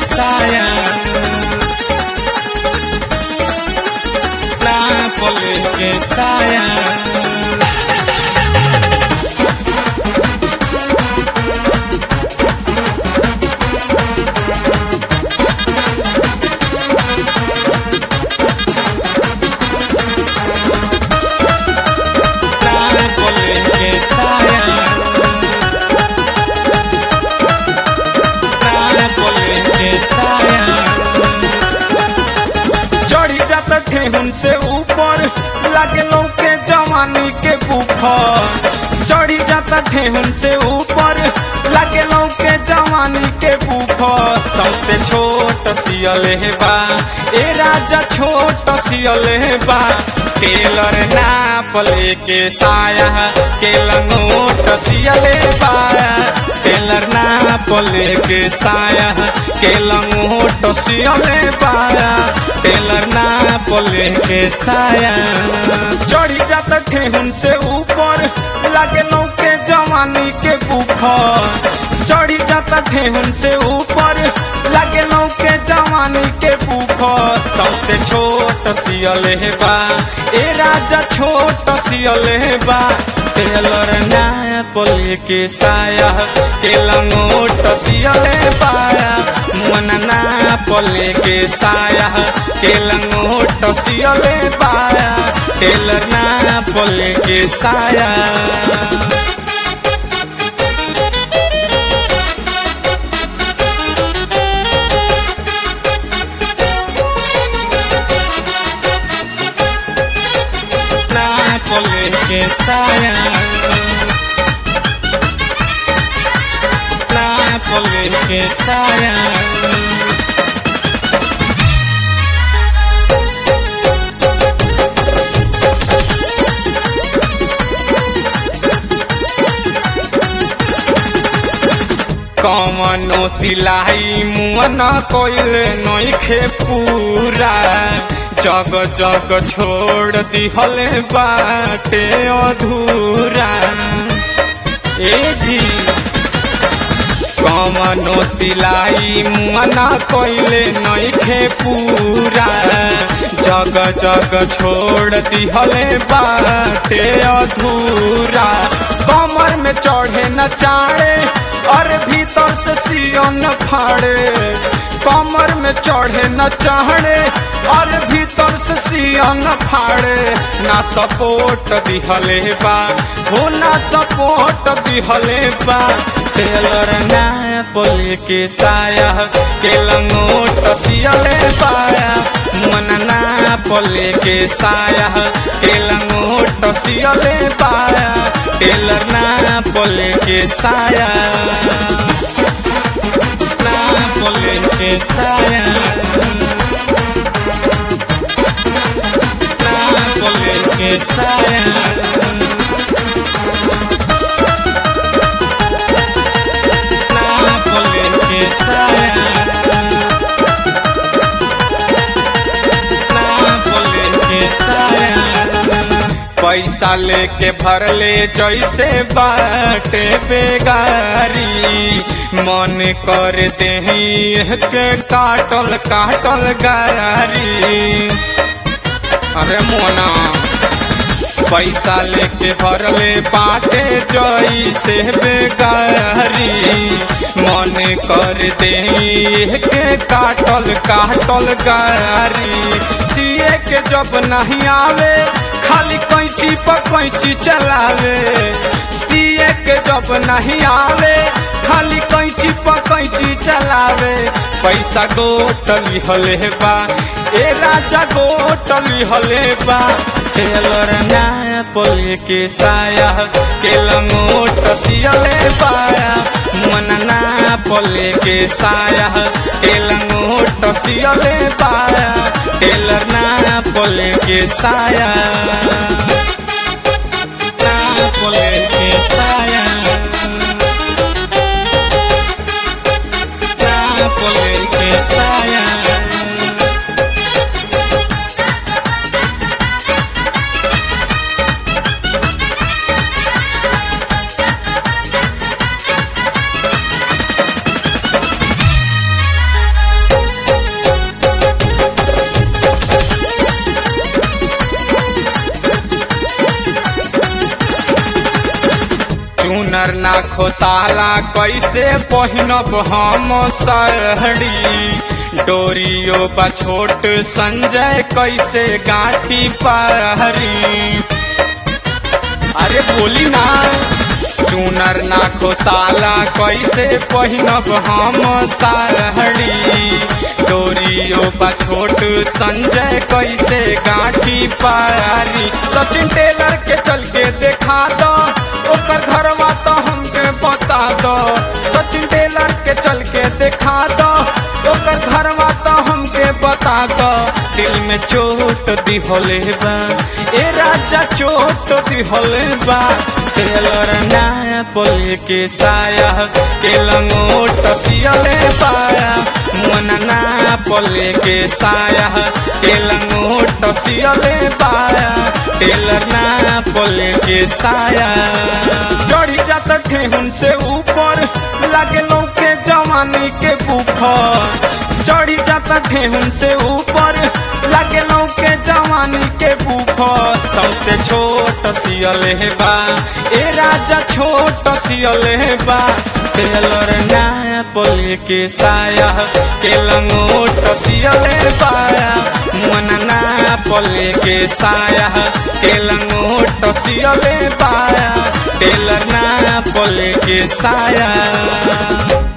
साया नापले के साया नापले के साया नापले के साया चढ़ी जाता ठेहुन से ऊपर लागे के जवानी के बुफर चढ़ी जाता ठेहुन से ऊपर लागे के जवानी के बुफर सबसे छोट सियले बा ए राजा छोट सियले बा टेलर नाप लेके साया के लंगोट सियले बा टेलर नाप लेके साया के लंगोट सियले बा टेलर नाप लेके साया चढ़ी जाता ठेहुन से ऊपर लागे के जवानी के बुखर चढ़ी जाता ठेहुन से ऊपर लागे के जवानी के बुखर सबसे छोट सियले बा ए राजा छोट सियले बा टेलर नाप लेके साया के लंगोट सियले पाया मन नाप लेके साया के लंगोट सियले पाया टेलर नाप लेके साया नापले के साया नापले के साया कमनो सिलाई मुअन कोइल नइखे पूरा जग जग छोड़ दिहले बाटे अधूरा ए जी कमनो सिलाई मुअना कोइले नइखे पूरा जग जग छोड़ दिहले बाटे अधूरा कमर में चढ़े न चाड़े और भीतर से सियन फाड़े कमर में चढ़े न चाड़े और भीतर से सियन फाड़े ना सपोर्ट दिहले बा हो ना सपोर्ट दिहले बा टेलर नाप लेके साया के लंगोट सियले पाया मन नाप लेके साया के लंगोट सियले पाया टेलर नाप लेके साया नाप लेके साया नाप लेके साया नाप लेके साया नाप लेके साया पैसा लेके भरले जैसे बाटे बेगारी मन कर देही के काटल काटल गारी अरे मोना पैसा लेके भरले बाटे जैसे बेगारी मन कर दे के काटल काटल गारी जिए के जब नहीं आवे खाली कैंची पर कैंची चलावे सिए के जब नहीं आवे खाली कैंची पर कैंची चलावे पैसा गोटली हले बा ए राजा गोटली हले बा टेलर नाप लेके साया के लंगोट सियले पाया मन नाप लेके साया के लंगोट सियले पाया टेलर नाप लेके साया नाप लेके साया नाप लेके साया चुनर ना खोसाला कैसे पहिनब हम साड़ी डोरियो बा छोट संजय कैसे गाठी पारी अरे बोली ना चुनर ना खोसाला कैसे पहिनब हम साड़ी डोरियो बा छोट संजय कैसे गाठी पारी सचिन टेलर के चल के देखा दो ओकर घरवा तो हमके बता दो सचिन टेलर के चल के देखा दो ओकर घरवा तो हमके बता दो दिल में चोट दिहले बा ए राजा चोट दिहले बा टेलर नया पोल के साया के लंगोट सियले पाया मुअना ना पोल के साया के लंगोट सियले पाया टेलर ना पोल के साया चढ़ी जात ठेहुन से ऊपर लागे लौके जवानी के बुखर चढ़ी जाता ठेहुन से ऊपर लागे लौके जवानी के बुखर सबसे छोट सियल है बा ए राजा छोट सियल है बा टेलर नया पोल के साया के लंगोट सियल पाया मुअना ना पोल के साया के लंगोट सियल पाया टेलर ना पोल के साया